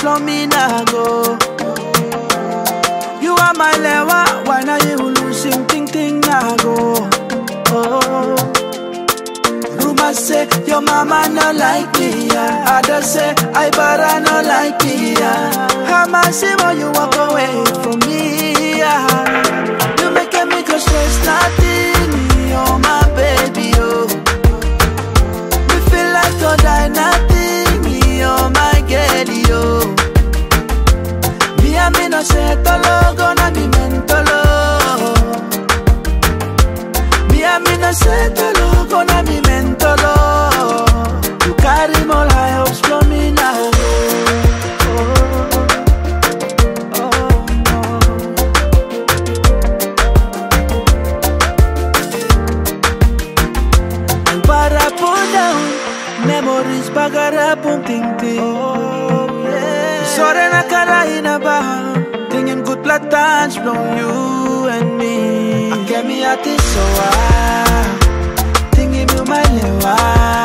slow me now go. You are my lewa, why now you losing ting ting now go. Oh. Rumors say your mama no like me, yeah. Others say I better no like me, yeah. How much when you walk away from me, yeah. You making me go stress nothing, oh my baby, oh. Me feel like to die nothing, oh my girl, oh. Me a me no say tolo, gonna be mentolo. Me a me no say tolo, gonna be mentolo. You carry more high hopes from me now. Oh, oh, oh. Para put down memories bagara pun ting ting. Oh, yeah. Sore na kara ba Tingin good platans from you and me. Ang mi ati so ah. Tingin mo my lewa.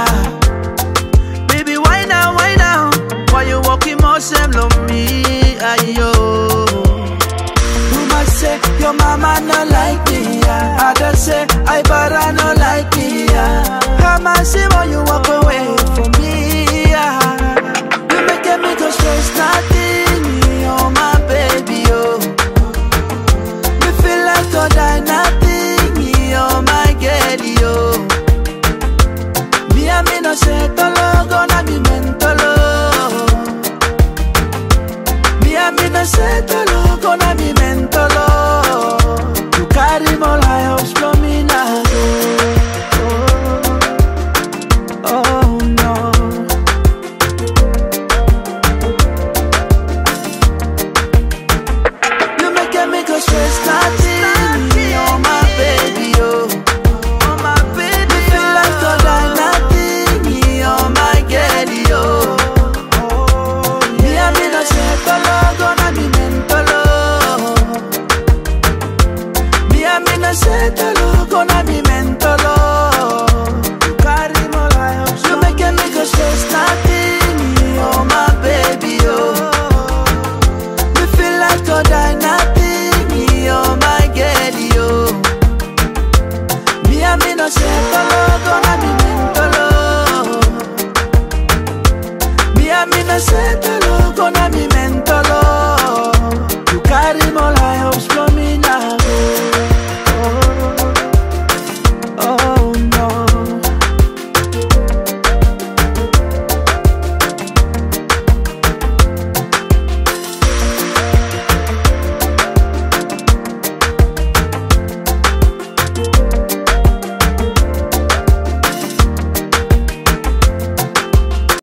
Baby, why now, why now? Why you walking more same love me? Ayo. Rumors say your mama no like me, yeah. Others say I better no like me, yeah. How much when you walk away from me, yeah. You making me go stress nothing, oh my baby, oh. Me feel like to die nothing, oh my girl, oh. Me and me no say tolo, gonna be mentolo. Me and me no say tolo.